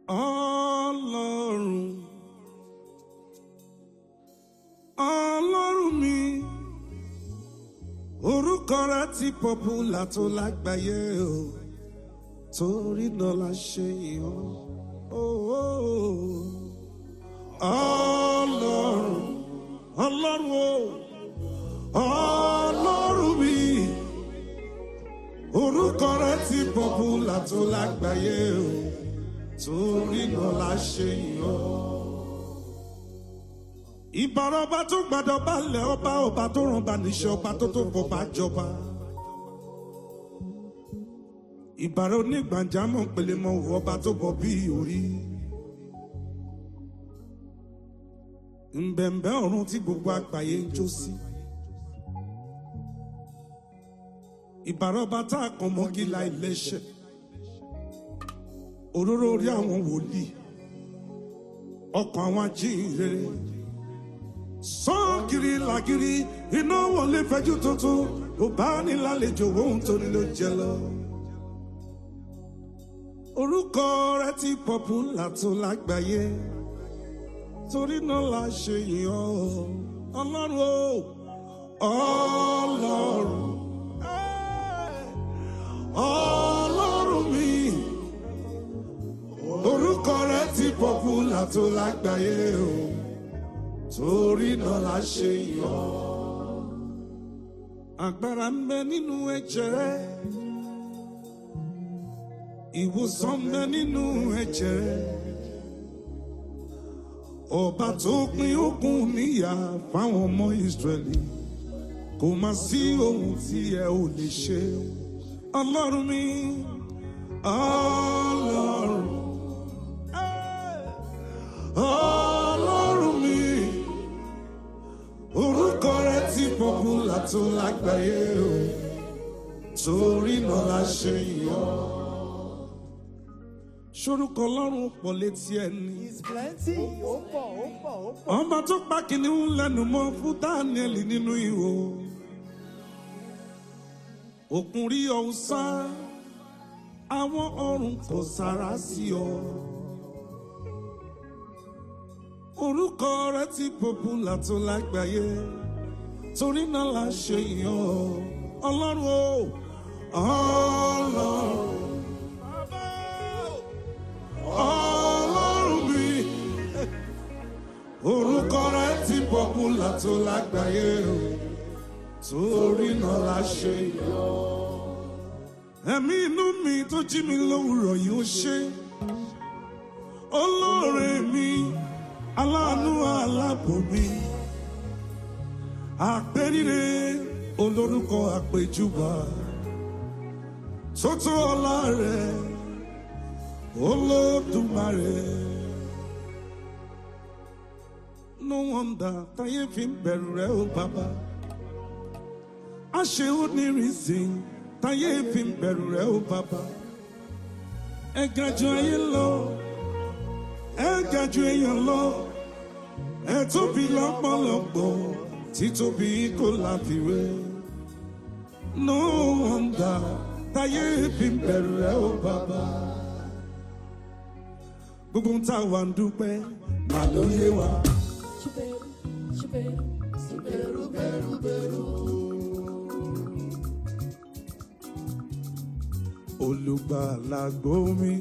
Ọlọ́run Ọlọ́run mi orúkọ rẹ ti pọ́pùlà tó lágbàáyé o torí náà la ṣe yàn Ọlọ́run Ọlọ́run o Ọlọ́run mi orúkọ rẹ ti pọ́pùlà tó lágbàáyé o torí náà la ṣe yàn. ìbára ọba tó gbàdọ̀ balẹ̀ ọba ọba tó ràn bá níṣẹ́ ọba tó tó fọba jọba. ìbára onígbàjámọ̀ pèlè mọ òwò ọba tó bọ̀ bí orí. ǹbẹ̀ǹbẹ̀ ọ̀run tí gbogbo àgbáyé ń jó sí. ìbára ọba tá a kàn mọ́gí la ilẹ̀ṣẹ̀ òróró orí àwọn wòlíì ọkàn àwọn ajíhìnrere sọ́ọ̀gìrì làgìrì iná wọlé fẹjú tuntun ó bá ní lálejò ohun tó ní ló jẹ lọ. orúkọ rẹ ti pọ́pùlà tó lágbàáyé torí náà la ṣe yìn ọ́ ọlọ́run o ọlọ́run ọlọ́run mi orúkọ rẹ ti pọ́pùlà tó lágbàáyé o torí náà la ṣe yọ. agbára ń bẹ nínú ẹ̀jẹ̀ rẹ ìwòsàn ń bẹ nínú ẹ̀jẹ̀ rẹ ọba tó pín ogun níyà fáwọn ọmọ Ísírẹ́lì kò má sí ohun tí ẹ ò lè ṣe ọlọ́run mi ọlọ́run. Ọlọ́run mi orúkọ rẹ ti pọ́pùlà tó lágbàáyé o torí náà la ṣe yọ. Sorúkọ Ọlọ́run pọ̀ létí ẹni. It's plenty. Ó pọ̀, ó pọ̀, ó pọ̀. Ọba tó pa kìnìún lẹ́nu mọ́ fún Dáníẹ́lì nínú ihò. Òkun rí ọ̀hún sá, àwọn ọ̀run kò sára sí ọ. orúkọ rẹ ti pọ́pùlà tó lágbàáyé torí náà la ṣe yàn ọ́ ọlọ́run o ọlọ́run ọlọ́run mi orúkọ rẹ ti pọ́pùlà tó lágbàáyé o torí náà la ṣe yàn ọ́ ẹ̀mí inú mi tó jí mi lówùrọ̀ yìí ó ṣe olóore mi aláàánú aláàbò mi àpèrire olórúkọ àpèjúbà tótó ọlá rẹ olódùmarè no wonder táyé fi ń bẹ̀rù rẹ ó bàbá àṣẹ ó ní reason táyé fi ń bẹ̀rù rẹ ó bàbá ẹ ga jù ayé lọ ẹ ga jù èèyàn lọ ẹ tóbi lọ́pọ̀lọpọ̀ títóbi kò láfiwé no wonder táyé fi ń bẹ̀rù rẹ ó bàbá gbogbo ń tá wà ń dúpẹ́ màá ló yé wa. Chuperu, chuperu, chuperu, beru, beru. olùgbàlà gbómi.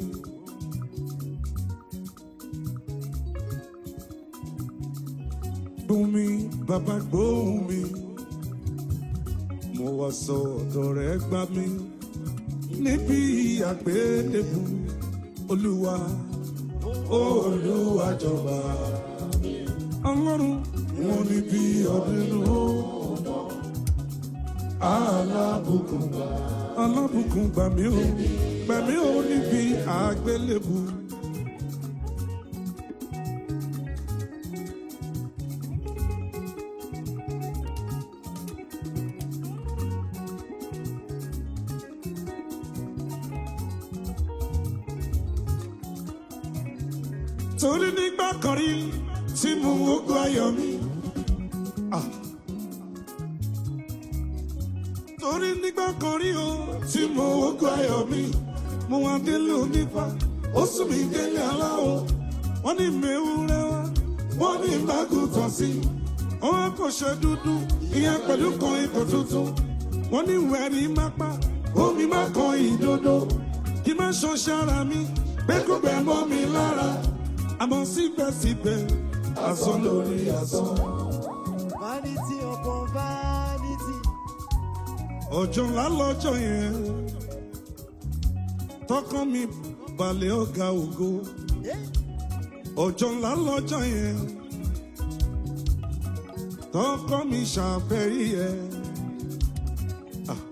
gbómi bàbá gbómi mo wá sọ ọ̀dọ̀ rẹ̀ gbà mí níbi àgbélébù olúwa olúwa jọba ọlọ́run wọn níbi ọdún alábùkún alábùkún gbà mí o gbà mí o níbi àgbélébù. torí nígbà kan rí tí mo wógun ayọ̀ mi. Ah. torí nígbà kan rí o tí mo wógun ayọ̀ mi mo wá délé onífà ó sún mi délé aláwọ̀ wọ́n ní mẹ́wúrẹ́ wá wọ́n ní bágùtàn sí wọ́n kò ṣe dúdú ìyẹn pẹ̀lú kan ikọ̀ tuntun wọ́n ní wẹ̀rí mápá omi má kan ìdodo kí má ṣan ṣára mi pé kó bẹ̀ mọ́ mi lára àmọ́ síbẹ̀síbẹ̀ asán lórí asán. Vanity upon vanity. ọjọ́ ńlá lọ́jọ́ yẹn tọkàn mi balẹ̀ ọ̀gá ògo ọjọ́ ńlá lọ́jọ́ yẹn tọkàn mi ṣàfẹ́rí ẹ̀. Ah.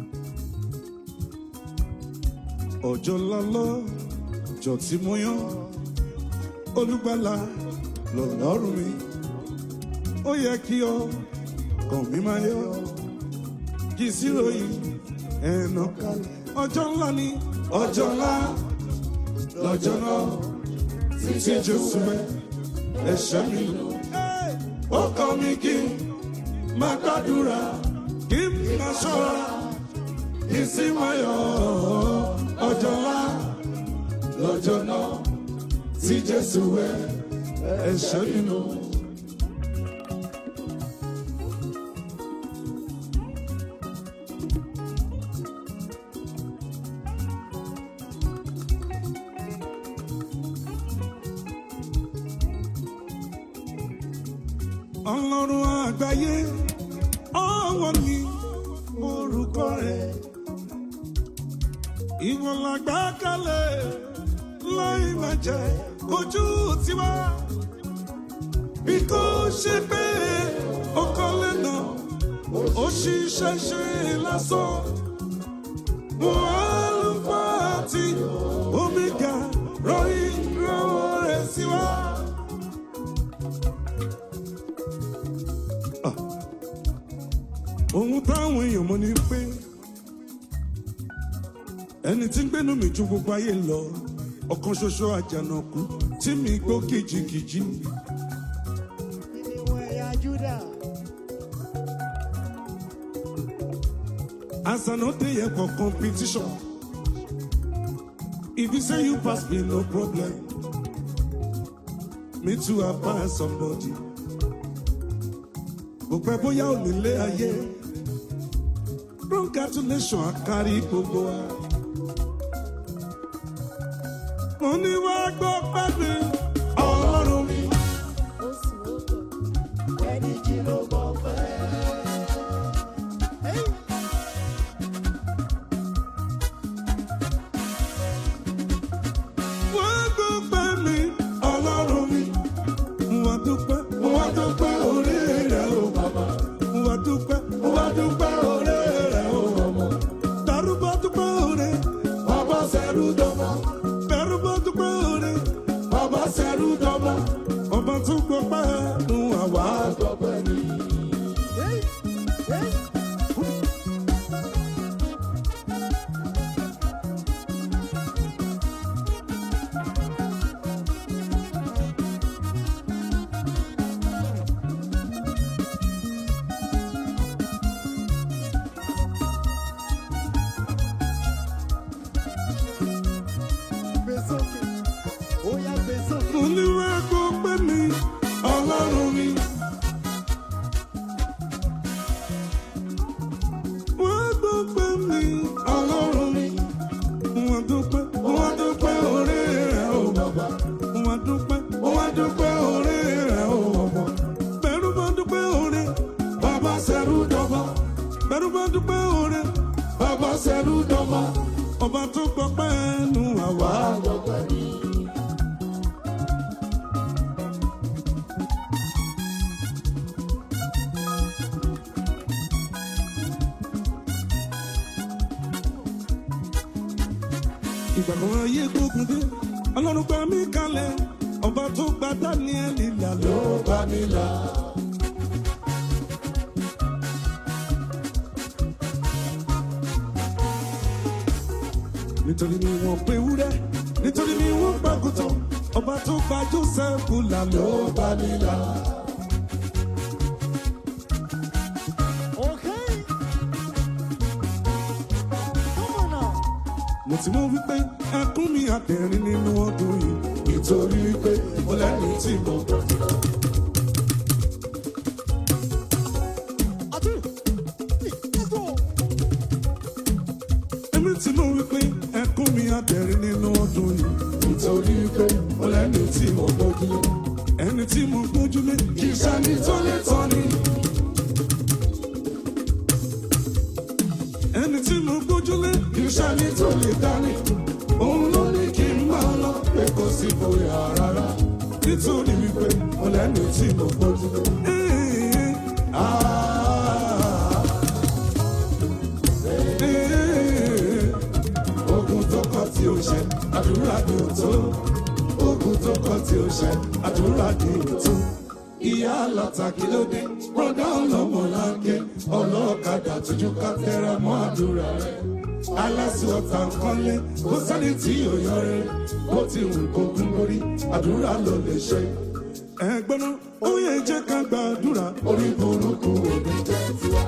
ọjọ́ ńlá lọ́jọ́ tí mo yàn olùgbàlà lọ́lọ́run mi ó yẹ kí ọ kàn mí máa yọ kì í sí ròyìn ẹ̀nà kalẹ̀. ọjọ́ ńlá ni ọjọ́ ńlá lọ́jọ́ náà títí jésù mẹ́ ẹ̀ṣẹ̀ mi lò. ó kọ́ mi kí n máa gbàdúrà kí n máa ṣọ́ra kí n sì máa yọ̀ ọjọ́ ńlá lọ́jọ́ náà tí jésù mẹ́ ẹ̀ṣẹ̀ mi lò. ọlọ́run àgbáyé ọwọ́ ni orúkọ rẹ̀ ìwọ̀n làgbà kalẹ̀ láì má jẹ́ ojú tiwa bí kò ṣe pé ọkọ lẹ́nà ó ṣiṣẹ́ ṣe lásán mo àlùfáà àti omega ròyìn rọwọ́ rẹ̀ sí wa. ohun táwọn èèyàn mọ̀ ni pé ẹni tí ń gbénu mi ju gbogbo ayé lọ ọ̀kan ṣoṣo àjànàkú tí mi gbó kìjikìji Ìníwọ̀n ẹ̀yà Júdà. as I no dey here for competition if you say you pass me no problem me too I pass somebody kò pẹ́ bóyá ò ní lé ayé congratulation àkárí gbogbo wa. mo ní wá gbọ́ pẹ́ẹ́bí ọlọ́run mi. ó sùn ó bọ̀. Ẹni jí ló mọ̀ fẹ́. wá gbọ́ pẹ́ẹ́bí ọlọ́run mi. wá dúpẹ́ wá dúpẹ́ orí rẹ̀ o bàbá. wá dúpẹ́ wá dúpẹ́ orí rẹ̀ o ọmọ. darúgbó dúpẹ́ orí. bàbá sẹ́rù dọ́mọ. darúgbó dúpẹ́ orí. bàbá sẹ́rù dọ́mọ. ọba tún gbọ́ pẹ́ẹ́nu àwa gbọ́ pẹ́ẹ́nu. Hey, hey. Gbé sókè. Ó yá gbé sókè. mo ní wá gbọ́ pẹ́ mi ọlọ́run mi. wá gbọ́ pẹ́ mi ọlọ́run mi. wá dúpẹ́ wá dúpẹ́ orí rẹ̀ o bàbá. wá dúpẹ́ wá dúpẹ́ orí rẹ̀ o ọmọ. bẹ̀rù bá dúpẹ́ orí bàbá sẹ́rù dọ́gba. bẹ̀rù bá dúpẹ́ orí bàbá sẹ́rù dọ́gba. ọba tó gbọ́ pẹ́ nu àwa gbọ́ pẹ́ mi. ìgbà kan ayé gbógun dé ọlọ́run gba mí kalẹ̀ ọba tó gba dáníẹ́lì là ló bá mi là. nítorí mi wọ́n pe wúrẹ́ nítorí mi wọ́n gbàgùtàn ọba tó gba joseph là ló bá mi là. Okay. Come on now. mo tí mo wí pé ẹkún mi àtẹ̀rín nínú ọdún yìí nítorí pé mo lẹ́ni tí mo gbọ́. èmi tí mo wí pé ẹkún mi àtẹ̀rín nínú ọdún yìí nítorí pé mo lẹ́ni tí mo gbójúlé ẹni tí mo gbójúlé kì í ṣàní tó lè tọ́ ni. ẹni tí mo gbójúlé kì í ṣàní tó lè dání òun ló ní kí n máa lọ pé kò sí bóyá rárá nítorí wípé mo lẹ́ni tí mo gbójúlé. Ah, eh, ogun tó kọ tí ó ṣe àdúrà ni ò tó ogun tó kọ tí ó ṣe àdúrà ni ò tó ìyá aláta kí ló dé rọdá ọlọmọ láńké ọlọ́ọ̀kadà tójú ká tẹra mọ́ àdúrà rẹ̀ aláṣọta nkọ́lé kó sẹ́ni tí yóò yọrẹ bó ti wù kó gún lórí àdúrà ló lè ṣe. ẹ̀gbọ́n náà ó yẹ jẹ́ ká gbàdúrà orí burúkú òbí jẹ́ tiwa.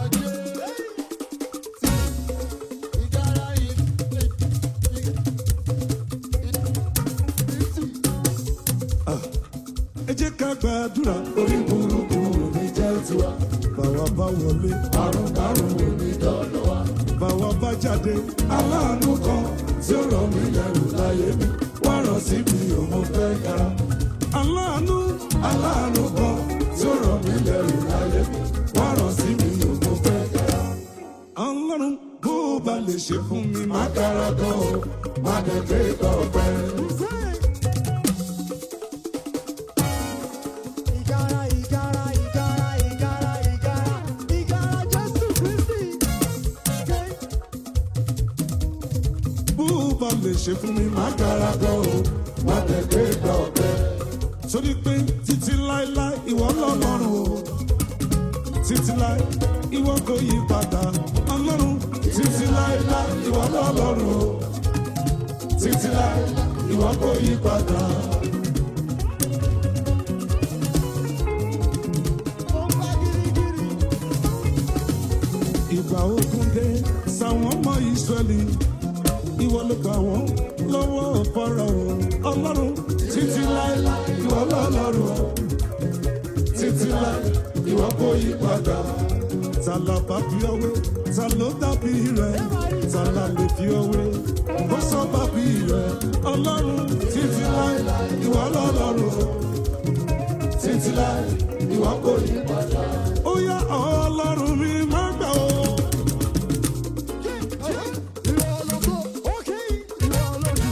ẹ jẹ́ ká gbàdúrà orí burúkú òbí jẹ́ tiwa. bàwa bá wọlé àrùn kárùn òbí dọ́dọ̀ wa. bàwa bá jáde aláàánú kan tí ó rọ̀ mí lẹ́rù láyé mi wá rọ̀ sí mi ò mo fẹ́ yára. aláàánú aláàánú kan tí ó rọ̀ mí lẹ́rù láyé mi wá rọ̀ sí mi ò mo fẹ́ yára. ọlọ́run bó o bá lè ṣe fún mi má kára gan o má dẹ̀ gbé ìgbà ọ̀pẹ. Ìgárá, ìgárá, ìgárá, ìgárá, ìgárá, ìgárá Jésù Kristi. bó o bá lè ṣe fún mi má kára gan o má dẹ̀ gbé ìgbà ọ̀pẹ. torí pé títí láéláé ìwọ lọ́lọ́run o títí láé ìwọ kò yí padà ọlọ́run títí láéláé ìwọ lọ́lọ́run o títí láé ìwọ kò yí padà. Ó ń bá gírígírí. ìgbà ogun dé sáwọn ọmọ ìsírẹ́lì ìwọ ló gbà wọ́n lọ́wọ́ fọ́rọ̀ ọlọ́run títí láéláé ìwọ lọ́lọ́run o títí láé ìwọ kò yí padà. ta la bá fi ọwé ta ló dàbí rẹ ta la lè fi ọwé kó sọ bàbí rẹ ọlọ́run títí láéláé ìwọ lọ́lọ́run o títí láé ìwọ kò yí padà. ó yá ọlọ́run mi má gbà ó. Ìwọ ológo, ókè, ìwọ ológo.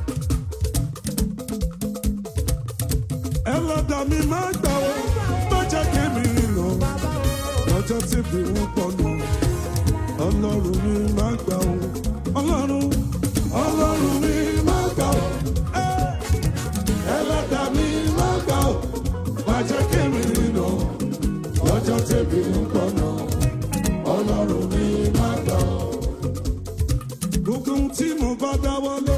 ẹlọ́dà mi máa gbà ó má jẹ́ kí mi lọ lọ́jọ́ tí mi ń pọnù ọlọ́run mi máa gbà ó ọlọ́run ọlọ́run mi máa gbà ó ẹ́, ẹlọ́dà mi máa gbà ó má jẹ́ kí mi lọ lọ́jọ́ tí mi ń pọnù ọlọ́run mi máa gbà ó. gbogbo ohun tí mo bá dáwọ́lé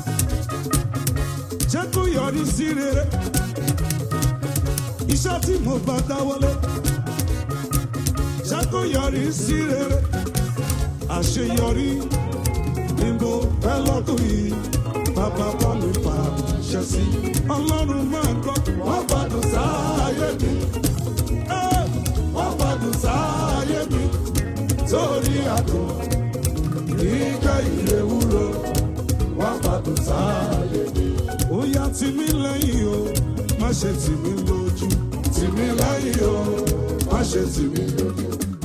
jẹ́ kó yọrí sí rere iṣẹ́ tí mo bá dáwọ́lé jẹ́ kó yọrí sí rere àṣeyọrí ni mo fẹ́ lọ́dún yìí bàbá bá mi fà ṣẹ́ sí ọlọ́run máa gbọ́ wọ́n gbádùn sáàyè mi ẹ́, wọ́n gbádùn sáàyè mi torí àdùn ìgbẹ́ ìrewúro wọ́n gbádùn sáàyè mi ó yá tì mí lẹ́yìn o má ṣe tì mí lójú tì mí lẹ́yìn o má ṣe tì mí lójú.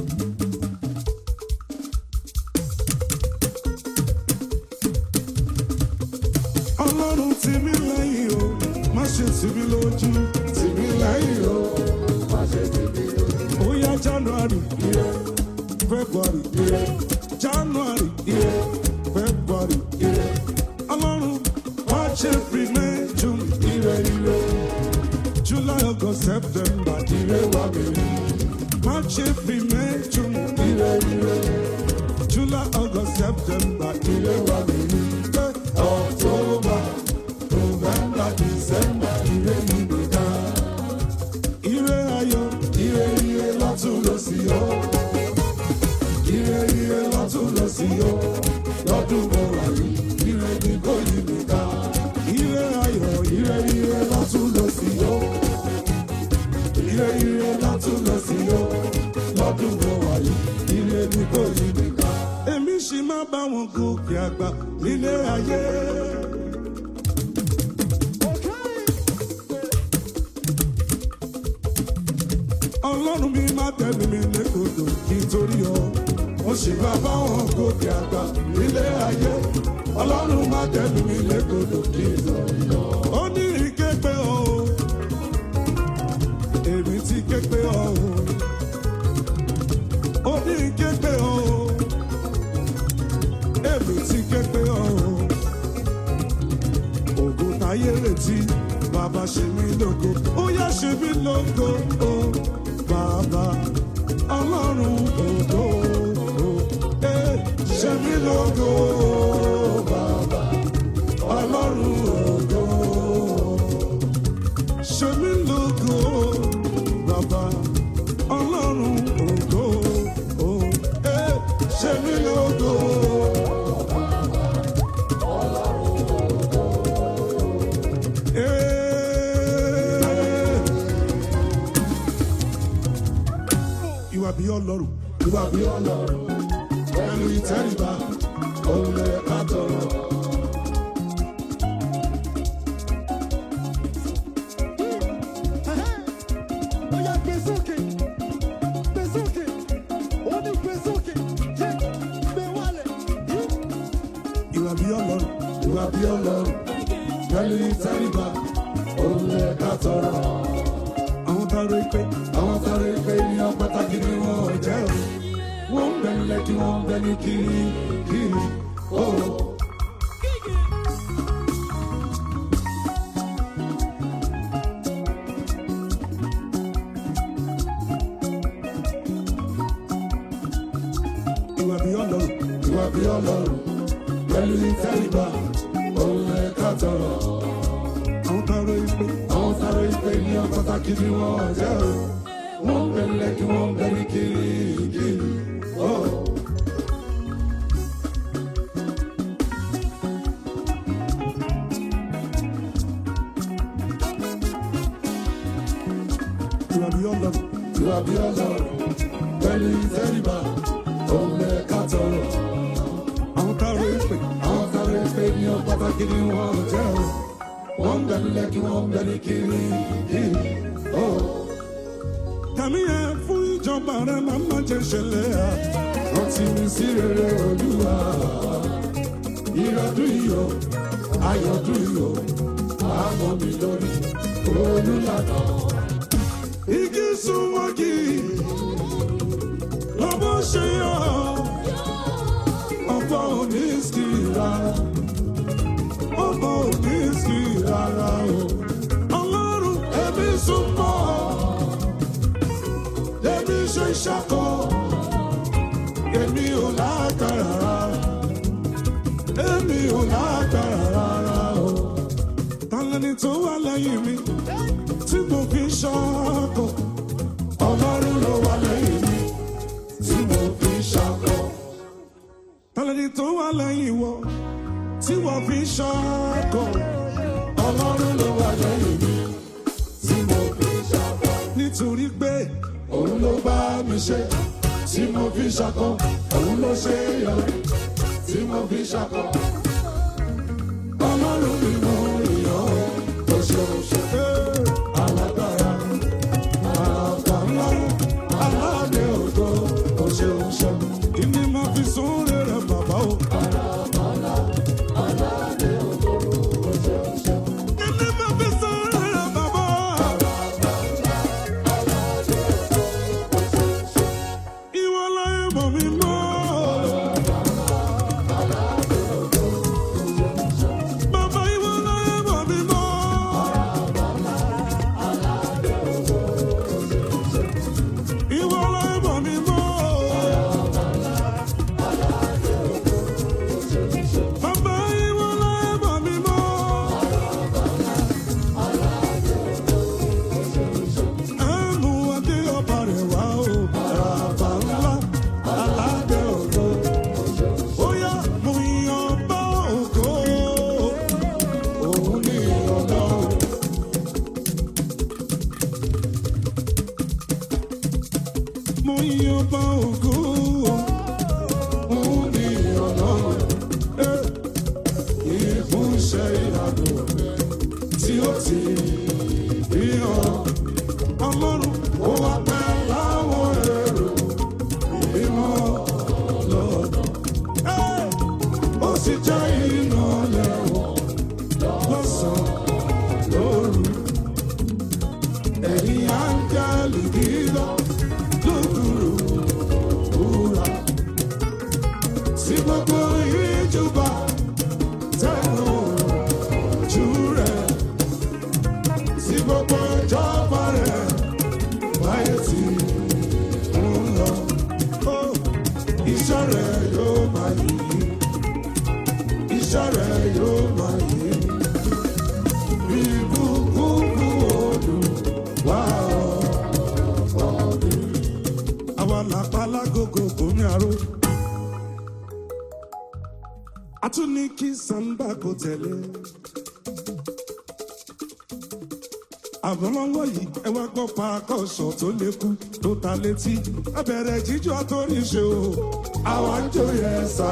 ọlọ́run tì mí lẹ́yìn o má ṣe tì mí lójú tì mí lẹ́yìn o má ṣe tì mí lójú. ó yá january ire february ire january ire february ire ọlọ́run march april may june ire ire july august september ire wà mí rí march april may june ire ire july august september ire wà mí rí october november december ire yìí nìkan ire ayọ̀ ire ire lọ́tún lọ́sí o ire ire lọ́tún lọ́sí o lọ́dún mọ́ wáyé. ọdún mo wà yìí ire mi kò yí mi ká. èmi sì máa bá wọn gòkè àgbà nílé ayé. ọlọ́run mi máa tẹ̀lé mi lẹ́kọ̀ọ́dọ̀ nítorí ọ. mo sì máa bá wọn gòkè àgbà nílé ayé. ọlọ́run máa tẹ̀lé mi lẹ́kọ̀ọ́dọ̀ nítorí ọ. ó ní ìképe ọ o. èmi ti képe ọ o. ó ní ìképe ọ o. èmi ti képe ọ o. ògo táyé retí bàbá ṣe mí lógo ó yá ṣe mí lógo o bàbá ọlọ́run ògo o ẹ ṣe mí lógo o bàbá ọlọ́run ògo ṣe mí lógo o bàbá ọlọ́run ògo o ẹ ṣe mí lógo o. Ìwà bí ọlọ́run. Ìwà bí ọlọ́run. Pẹ̀lú ìtẹ́ríba, òun lè ká tọrọ. Ó yá gbé sókè, gbé sókè, ó ní gbé sókè, yé, gbé wálẹ̀, yí. Ìwà bí ọlọ́run. Ìwà bí ọlọ́run. Pẹ̀lú ìtẹ́ríba, òun lè ká tọrọ. Àwọn tọrọ ìpè. Àwọn tọrọ ìpè ènìyàn pàtàkì ni wọ́n jẹ́ o. Wọ́n ń bẹ nílẹ̀ kí wọ́n ń bẹ ní kiri kiri. Oh. ìwà bí ọlọ́run. ìwà bí ọlọ́run. pẹ̀lú ìtẹ́ríba òun lè ká tọrọ. àwọn tọrọ ìpè. àwọn tọrọ ìpè ní pàtàkì ni wọ́n jẹ́ o. wọ́n ń bẹ̀rẹ̀ kí wọ́n bẹ̀rẹ̀ kiri kiri. Oh. ìwà bí ọlọ́run. ìwà bí ọlọ́run. pẹ̀lú ìtẹ́ríba òun lè ká tọrọ. àwọn tọrọ ìpè. àwọn tọrọ ìpè ní pàtàkì ni wọ́n jẹ́ o. wọ́n ń bẹ̀rẹ̀ kí wọ́n bẹ̀rẹ̀ kiri kiri. Oh kàmí ẹ fún ìjọba rẹ máa má jẹ ṣẹlẹ̀ à. rántí mi sí rere olúwa. ìrọ̀dún iyọ̀ ayọ̀dún iyọ̀ àmọ́ mi lórí olùlànà. igi súnmọ́gì lọ́bọ̀ ṣe yọ ọ̀pọ̀ òní sí rárá ọ̀pọ̀ òní sí rárá o. ọlọ́run ẹbí súnmọ́ èmi ṣe ṣàkọ èmi ò lágbára rárá èmi ò lágbára rárá o. tálẹ́ni tó wà lẹ́yìn mi tí mo fi ṣàkọ ọlọ́run ló wà lẹ́yìn mi tí mo fi ṣàkọ. tálẹ́ni tó wà lẹ́yìn wọ tí wọ́n fi ṣàkọ ọlọ́run ló wà lẹ́yìn mi tí mo fi ṣàkọ. nítorí pé òun ló bá mi ṣe tí mo fi ṣakọ òun ló ṣe yọrí tí mo fi ṣakọ. ọlọ́run mi mọ ìyọ́ tó ṣe oṣù alágbára àgbà ńlá aláàdé ògo tó ṣe oṣù. kí ni màá fi sún rere bàbá o. Kí ni màá fi sún rere bàbá o. Ìwọ láyé mọ̀ mí mọ́. iṣẹ́ ìyanu tí ó ti rí hàn. Ọlọ́run ó wá pẹ́ láwọn èrò mímọ́ lọ́nà. Ẹ́! Ó sì jẹ́ iná lẹ́wọ̀n lọ́sàn-án lóru. Ẹ̀yin áńgẹ́lì dídán lókùrù wúrà. Sí gbogbo ìjọba tẹnu ojú rẹ̀. Sí gbogbo ìjọba rẹ̀ báyé tí ń lọ. Ó, Iṣẹ́ rẹ̀ yóò máa yí. Iṣẹ́ rẹ̀ yóò máa yí. Bí kúkúrú odò wá ọ̀ọ́dún. Àwa làpá lágògò kò ní àrò. A tún ní kí Samba kò tẹ̀lé. Àbọ̀lọ́wọ́ yìí ẹ wá gbọ́ pa akọ́ṣọ̀ tó lékú tó ta létí. Ẹ bẹ̀rẹ̀ jíjọ́ àtórí ṣe o. Àwa ń jó yẹn sá.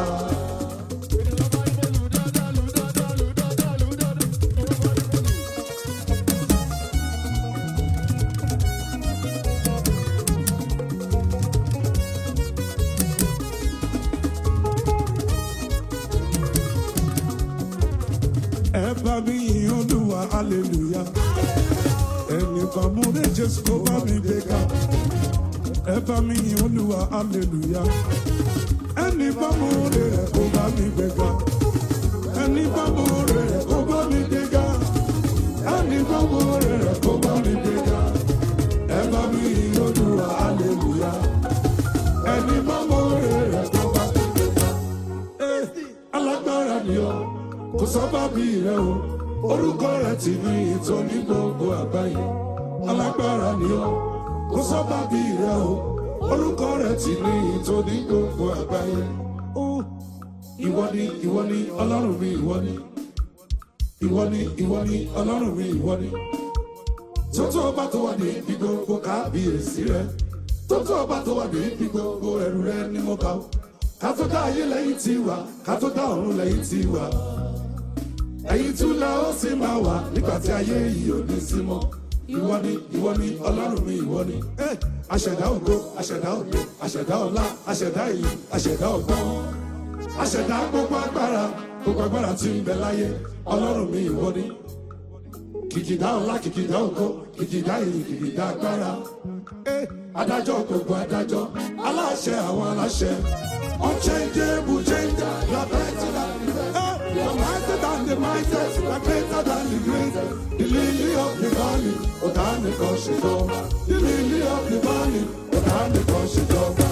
Ẹ bá mi yìn Olúwa hallelujah. Ẹni bá mú rẹ̀ Jésù kó bá mi gbé ga. Ẹ bá mi yìn Olúwa hallelujah. Ẹni bá mú rẹ̀ kó bá mi gbé ga. Ẹni bá mú rẹ̀ kó bá mi gbé ga. Ẹni bá mú rẹ̀ kó bá mi gbé ga. Ẹ bá mi yìn Olúwa hallelujah. Ẹni bá mú rẹ̀ kó bá mi gbé ga. Eh, alágbára ni ọ kò sọ́ba bí rẹ o orúkọ rẹ ti ní ìtọ́ ní gbogbo àgbáyé alágbára ni ọ kò sọ́ba bí rẹ o orúkọ rẹ ti ní ìtọ́ ní gbogbo àgbáyé ó ìwọ ni ìwọ ni ọlọ́run mi ìwọ ni ìwọ ni ìwọ ni ọlọ́run mi ìwọ ni tótó ọba tó wà ní ibi gbogbo kábíyèsí rẹ tótó ọba tó wà ní ibi gbogbo ẹrù rẹ ní mo bá o kátó dá ayé lẹ́yìn tí wà kátó dá ọ̀run lẹ́yìn tí wà ẹ̀yin tún la ó sì máa wà nígbà tí ayé yìí ò ní sí mọ́ ìwọ ni ìwọ ni ọlọ́run mi ìwọ ni Eh, aṣẹ̀dá ògo aṣẹ̀dá ògo aṣẹ̀dá ọlá aṣẹ̀dá ìyè aṣẹ̀dá ọgbọ́n aṣẹ̀dá gbogbo agbára gbogbo agbára tí ń bẹ láyé ọlọ́run mi ìwọ ni kìkìdá ọlá kìkìdá ògo kìkìdá ìyè kìkìdá agbára Eh, adájọ́ gbogbo adájọ́ aláṣẹ àwọn aláṣẹ unchangeable changer you are better than the best Eh, you are mightier than the mightiest you are greater than the greatest the lily of the valley ọ̀tá nìkan ṣe jọba the lily of the valley ọ̀tá nìkan ṣe jọba.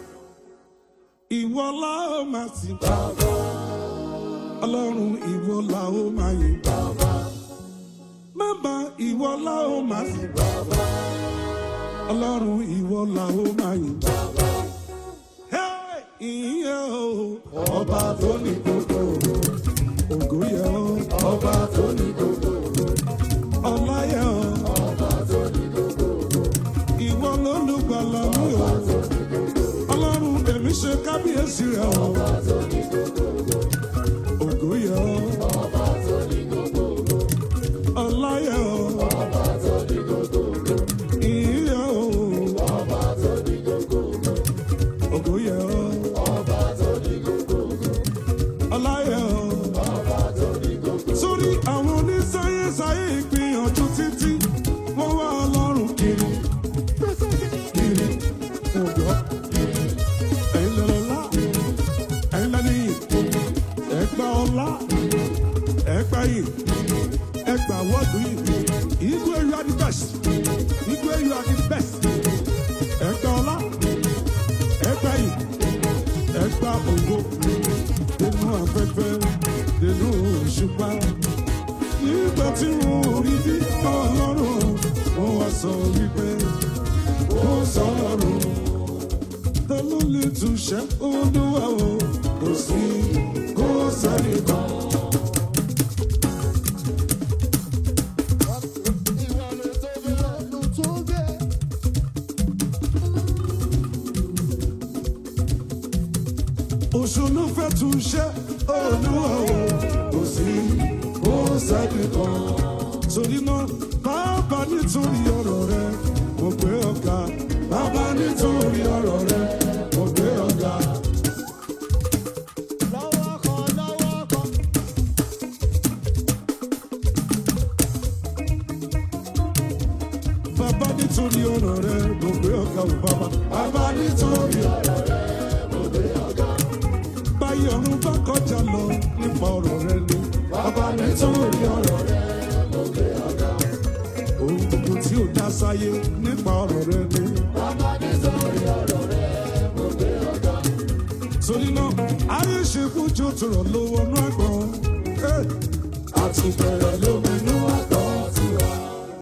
ìwọ la ó máa sìn bàbá ọlọ́run ìwọ la ó máa yìn bàbá bàbá ìwọ la ó máa sìn bàbá ọlọ́run ìwọ la ó máa yìn bàbá. Hey! ìyẹn o ọba tó ní gbogbo ògo yẹ o ọba tó ní gbogbo ọlá yẹ o ọba tó ní gbogbo ìwọ lólùgbàlà mi o ọlọ́run èmi ṣe kábíyèsí rẹ o ọba tó ní gbogbo ògo yẹ o ọba tó ní gbogbo ọlá yẹ o ọba tó ní gbogbo ìyẹ o ọba tó ní gbogbo ògo yẹ o ọba tó ní gbogbo ọlá yẹ o ọba tó ní gbogbo. sórí àwọn onísáyésáyé ìgbìyànjú títí wọ́n wá ọlọ́run kiri kiri ògbọ́ ẹ̀yin lọ́lọ́lá ẹ̀yin lẹ́nìyìn ẹ̀gbà ọlá ẹ̀gbà yìí ẹ̀gbà wọ́ọ̀dù yìí igwe you are the best igwe you are the best ẹ̀gbà ọlá ẹ̀gbà yìí ẹ̀gbà ògo nínú afẹ́fẹ́ nínú òṣùpá nígbà tí wọn ò rí bí ọlọ́run wọn wá sọ wípé ó sọ̀rọ̀ ta ló lè túṣẹ́ olúwa o kò sí kó sáré kan. oṣù ló fẹ́ túṣẹ́ olúwa o kò sí sẹ́ni kan. Torí náà, bàbá nítorí ọ̀rọ̀ rẹ, mo gbé ọ̀gá. Bàbá nítorí ọ̀rọ̀ rẹ, mo gbé ọ̀gá. lọ́wọ́ kan lọ́wọ́ kan. Bàbá nítorí ọ̀rọ̀ rẹ, mo gbé ọ̀gá ò bàbá. Bàbá nítorí ọ̀rọ̀ rẹ, mo gbé ọ̀gá. Báyìí ọ̀run bá kọjá lọ nípa ọ̀rọ̀ rẹ ni. Bàbá nítorí ọ̀rọ̀ rẹ, mo gbé ọ̀gá. Ohun gbogbo tí ò dá sáyé nípa ọ̀rọ̀ rẹ ni. Bàbá nítorí ọ̀rọ̀ rẹ, mo gbé ọ̀gá. Torí náà, ayé ṣe fújó tó rọ̀ lówó nú àgbọ̀n. Àti bẹ̀rẹ̀ ló